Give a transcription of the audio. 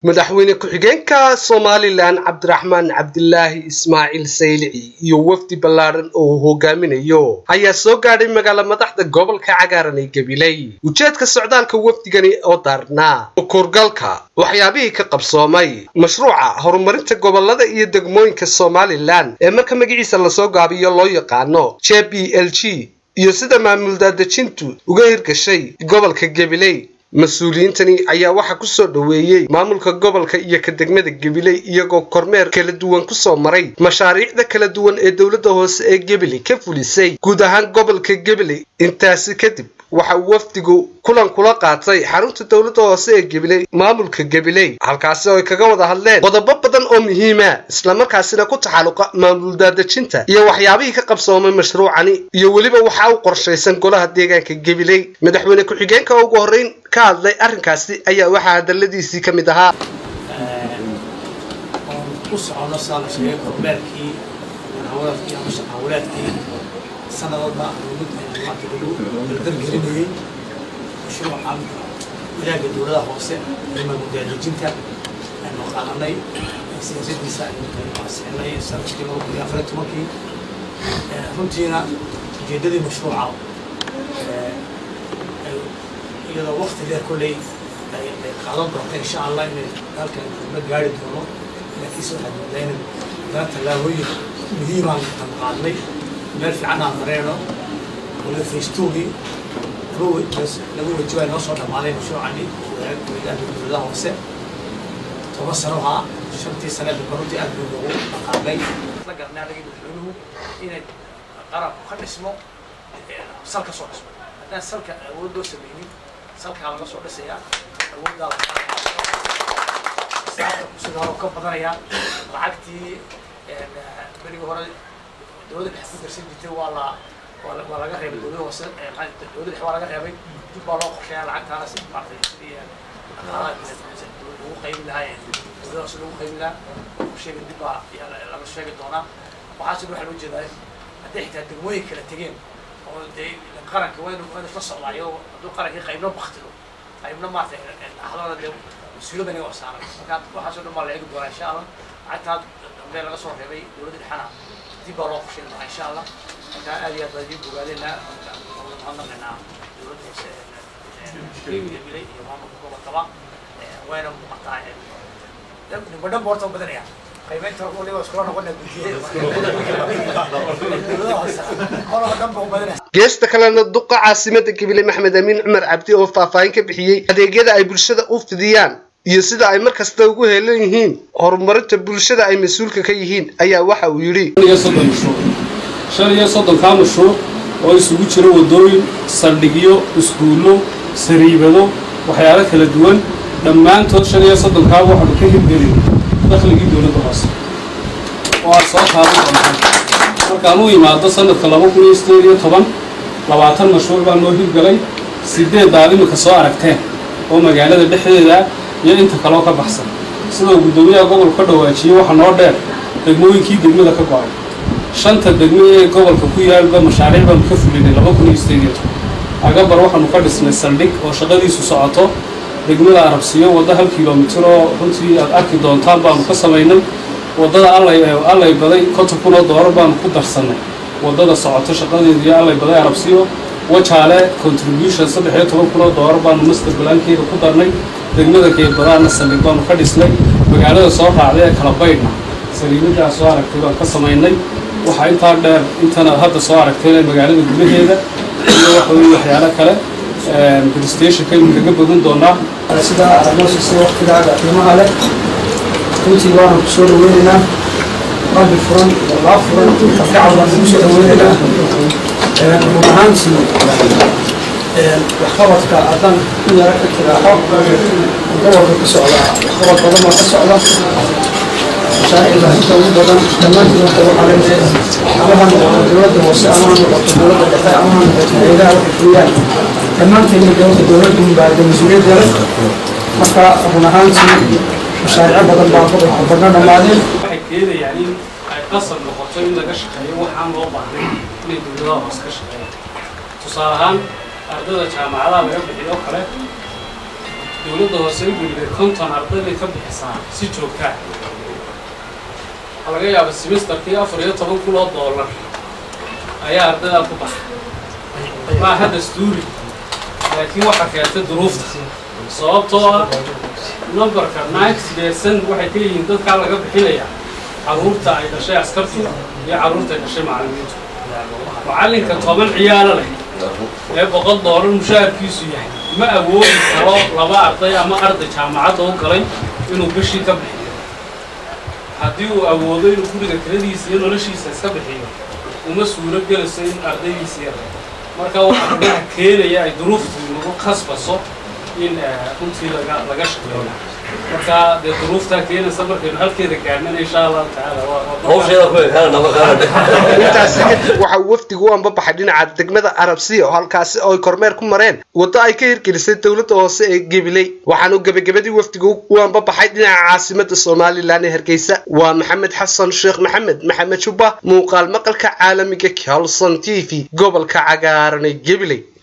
madaxweyne ku-xigeenka somalilan cabdiraxmaan cabdilaahi ismaaciil saylici iyo wafdi ballaadhan oo uu hogaaminayo ayaa soo gaadhay magaala madaxda gobolka cagaaran ee gabiley ujeedka socdaalka wafdigani oo daarnaa ukurgalka waxyaabihii ka qabsoomay mashruuca horumarinta gobolada iyo degmooyinka somalilan ee marka magaciisa lasoo gaabiyo loo yaqaano j b l g iyo sida maamul daadejintu uga hirgashay gobolka gabiley mas-uuliyiintani ayaa waxaa ku soo dhoweeyey maamulka gobolka iyo ka degmada gabiley iyagoo kormeer kala duwan kusoo maray mashaariicda kala duwan ee dowladda hoose ee gabiley ka fulisay guud ahaan gobolka gabiley intaasi kadib waxa uu wafdigu kulan kula qaatay xarunta dowladda hoose ee gabiley maamulka gabiley halkaasi oo ay kaga wada hadleen qodobo badan oo muhiima islamarkaasina ku taxalluqa maamul daadejinta iyo waxyaabihii ka qabsoomay mashruucani iyo weliba waxaa u qorshaysan golaha deegaanka gabiley madaxweyne ku-xigeenka ugu horreyn ka hadlay arrinkaasi ayaa waxaa hadaladiisii ka mid ahaa ku socono saa la sheegay kormeerkii hawlaadkii ama shaqaawalaadkii sanadooda mid maanta lagu dardargelinayey mashruucan ilaaga dowladaha hoose ee maamuldaadejinta aynu qaadanay siyaasadiisa aynu ansixinay sanadkii laba kun iyo afar iyo tobankii runtiina ujeedadii mashruuca iyadoo wakti dheer kolley ay qaadan doonta insha allah inay halkan la gaari doono laakiinse waxaad moodaa inay dana tallaabooyin muhiimaan aan qaadnay meel fiican aan mareeno waliba faystogii lagu wajibaa noo soo dhammaaday mashruucani wadaanka dowladaha hoose toban sano ahaa shantii saneed baruntii aad buu loogu dhaqaaqay la garnay anagii madaxweynuhu inay qarabku ka dhismo sal ka soo dhismo haddaan salka awood loo sameynin salkaa laga soo dhisayaa awooddaa sida hore ka badanayaa lacagtii berigii hore dowladda dhex ku darsan jirtay waa la waa laga reebay dowladda hoose dowladda dhex waa laga reebay dib baa loo qorsheeyaa lacagtaana si maartay sidii dhaqaalaha lagu qaybin lahaa dowladda hoose lagu qaybin lahaa sheega dib baa laga sheegi doonaa waxaa sidoo waxaa loo jeedaa hadday xitaa degmooyin kala tegeen oo dee qaranka waa inu waa inu isla socdaayo hadduu qarankii qaybna baktiro qaybna maartay dhaxdooda dee mas-uuliyadda inaga saaran marka waxaasoo dhan baa la eegi doonaa insha allah lacagtaa dambe laga soo reebay dowladda dhexana dib baa loo qorsheyn doonaa insha allah marka aad iyo aad baa idiin bogaadeenaa mahadnaqaynaa dowladda hoose milay iyo maamulka gobolkaba wayna muuqataa nimba dhan boorta badanaya qiimaynta waliba iskula noqona gudiyada geesta kalena duqa caasimada gabiley maxmed amiin cumar cabdi oo faahfaahin ka bixiyey adeegyada ay bulshada u fidiyaan iyo sida ay mar kasta ugu heelan yihiin horumarinta bulshada ay mas-uulka ka yihiin ayaa waxa uu yidhi shan iyo soddonkaa mashruuc oo isugu jira waddooyin saldhigyo iskuullo sariibado waxyaalo kala duwan dhammaantood shan iyo soddonkaaba waxaanu ka hirgelin dakhligii dowladda hoose oo aad soo taaban doontaan markaan u imaado sanadka laba kun iyo sideed iyo toban labaatan mashruuc baa noo hirgalay sideeddaad imika soo aragteen oo magaalada dhexdeeda iyo inta kaloo ka baxsan sidoo guddoomiyaha gobolka ka dhawaajiyey waxaa noo dheer degmooyinkii degmada ka go-ay shanta degmo ee gobolka ku yaalba mashaariic baanu ka fulinay laba kun iyo sideed iyo toban agabar waxaanu ka dhisnay saldhig oo shaqadiisu socoto degmada arabsiyo waddo hal kilomitir oo runtii aad arki doontaan baanu ka samaynay waddada allay allay baday konton kun oo doolar baanu ku darsannay waddada socoto shaqadeedu iyo allay baday arabsiyo wajaale contribution saddex iyo toban kun oo doolar baanu master balaankeeda ku darnay degmada geedbadaana saldhig baanu ka dhisnay magaalada soo raacday ee kala baydhna saliimadaa soo aragtay baan ka samaynay waxaa intaa dheer intana hadda soo aragtayna magaalada gudaheeda iyo waxa weye waxyaalo kale bristationka aynu kaga bogan doonaa sida amoosisa waqtigaaga qiimaha leh runtii waanu ku soo dhaweynaynaa qalbi furan laa furan afgacal baan ku soo dhaweynaynaa run ahaantii waxqabadka haddaan ku yara ka tiraaxo gobolka ka socda waxqabad badan baa ka socda mashaariicda inta ugu badan dhammaantiin horta waxaa leedahay ama ha noqoto dowladda hoose ama ha noqoto dowladda dhexe ama ha noqoto hayadaha waxay fuliyaan dhammaanteedna dowladda dowladdu baa de mas-uuliyadda leh marka run ahaantii mashaariico badan baa gobolka badna dhammaadeen waxay keenayaan in ay qasab noqoto in laga shaqeeyo waxaan loo baahnayn inay dowladaha hoose ka shaqeeyaan tusaale ahaan ardada jaamacadaha laga bixiyo kale dowladda hoose u gelibay konton arday bay ka bixisaa si joogtaa waxaa laga yaaba semesterkii afar iyo toban kun oo doolar ayaa ardaydaa ku baxay maaha dastuuri laakiin waxaa keentay duruufta sababtoo ah numberka ninety percent waxay ka yihiin dadkaa laga bixinaya carruurta ay dhashay askartu iyo carruurta ay dhashay macallimiintu macallinka toban ciyaalo leh ee boqol doolar mushaharkiisu yahay ma awoodi karo laba arday ama arday jaamacadda u galay inuu bishii ka bixiyo haddii uu awoodo inuu guriga tiradiisa iyo noloshiisa iska bixiyo uma suuro gelayso in ardaydiisa yar marka waxaa rugaha keenaya ay duruuftu nagu khasbaso in runtii laga laga shaqeeyo marka dee duruuftaa keenaysa markaynu halkeeda gaarnana insha allahu tacaala intaasi kadib waxa uu wafdigu u ambabaxay dhinaca degmada arabsiya oo halkaasi oo ay kormeer ku mareen waddo ay ka hirgelisay dowladda hoose ee gebiley waxaanu gebagabadii wafdigu u ambabaxay dhinaca caasimada somalilan ee hargeysa waa maxamed xasan sheekh maxamed maxamed jubba muuqaal maqalka caalamiga calson t v gobolka cagaaran ee gebiley